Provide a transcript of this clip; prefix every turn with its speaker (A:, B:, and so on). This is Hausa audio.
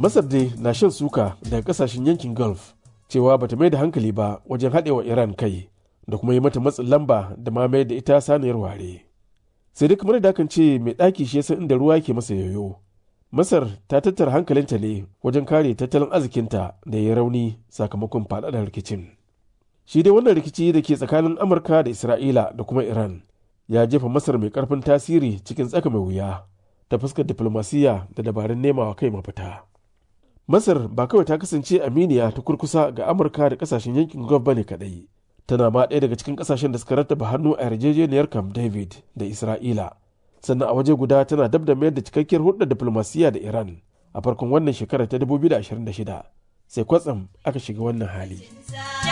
A: masar dai na shan suka daga kasashen yankin gulf cewa bata mai da hankali ba wajen haɗewa iran kai da kuma yi mata matsin lamba da ma mai da ita saniyar ware sai dai kamar da kan ce mai ɗaki shi san inda ruwa ke masa yoyo masar ta tattara hankalinta ne wajen kare tattalin arzikinta da ya rauni sakamakon faɗaɗar rikicin shi dai wannan rikici da ke tsakanin amurka da isra'ila da kuma iran ya jefa masar mai karfin tasiri cikin tsaka mai wuya ta fuskar diflomasiyya da dabarun nemawa kai mafita masar ba kawai ta kasance aminiya ta kurkusa ga amurka da kasashen yankin gulf bane kadai tana ma ɗaya daga cikin kasashen da suka rattaba hannu a yarjejeniyar camp david da isra'ila sannan a waje guda tana dab da mayar da cikakkiyar hulɗar diflomasiyya da iran a farkon wannan shekarar ta 2026 sai kwatsam aka shiga wannan hali.